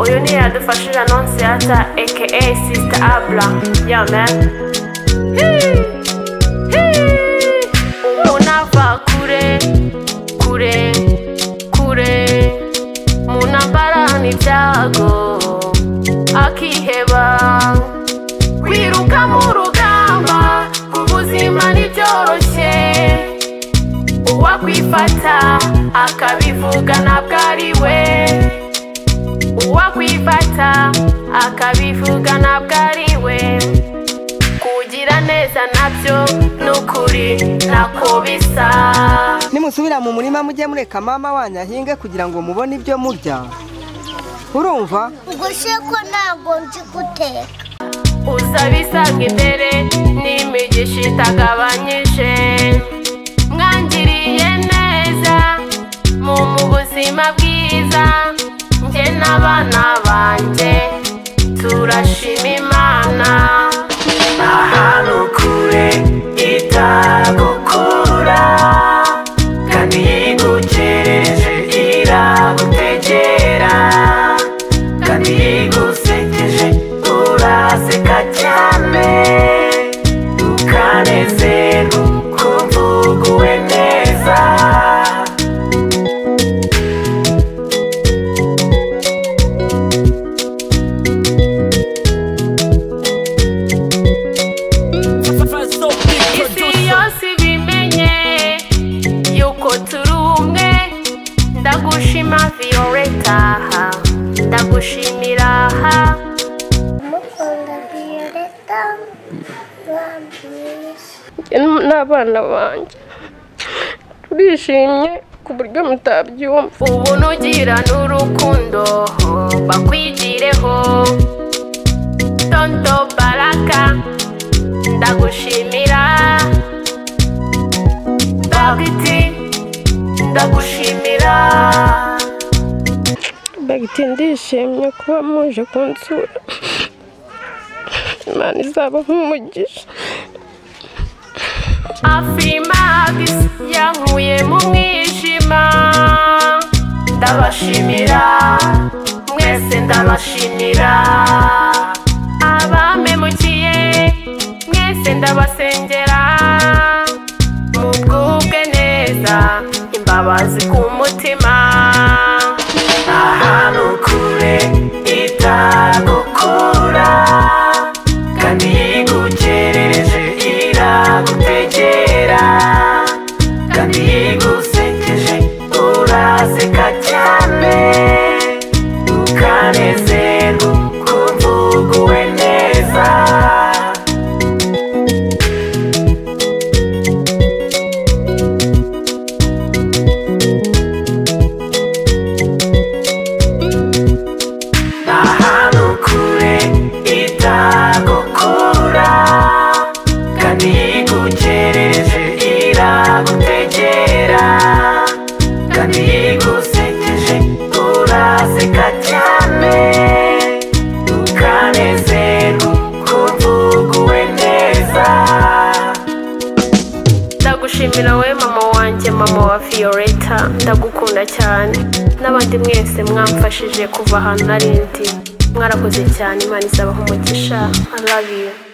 dufashije anonsiyata aka sisita abura ya mani ubu nava kure kure kure mu ntambara n'ibyago akiheba kwiruka mu rugamba ku buzima ntibyoroshye uwakwifata akabivuga ntabwo ari we uwakwifata akabivuga ntabwo ari we kugira neza nabyo ni ukuri ntako bisa nimusubira mu murima mujye mureka mama wanyu ahinge kugira ngo mubone ibyo murya urumva ubwo se ko ntabwo nzi guteka uza bisabwa imbere n'imigisha itagabanyije mwangiriye neza mu mu buzima bwiza njye n'abana banjye turashima imana ahantu kure itagukura kandi yigucereje iragutegera kandi yigusekeje uraseka cyane ukanezerwa ukumva uguwe neza isi yose ibimenye yuko turi umwe ndagushima viyoreta ndagushimira ha mukunda viyoreta bamwiza n'abana banjye turishimye ku buryo mutabyumva ubu nugira n'urukundo bakwigireho tonto baraka ndagushimira bagiti ndagushimira bagiti ndishimye kuba muje kunsura imana izaba nk'umugisha afrimagis yankuye mu mwijima ndabashimira mwese ndabashimira abamemukiye mwese ndabasengera mubwubwe neza imbabazi ku mutima ahantu kure itagukura kandi yigukereje iragutegera kandi yigusekeje uraseka cyane ukanezerwa ukumva uguwe neza ahantu kure itagukura kandi yigukereje iragutegera kandi yigusekeje uraseka cyane ukanezerwa ukumva uguwe neza ndagushimira wowe mama wanjye mama wa viyoreta ndagukunda cyane n'abandi mwese mwamfashije kuva ahantu nari ndi mwarakoze cyane imana izabaha umugisha I love you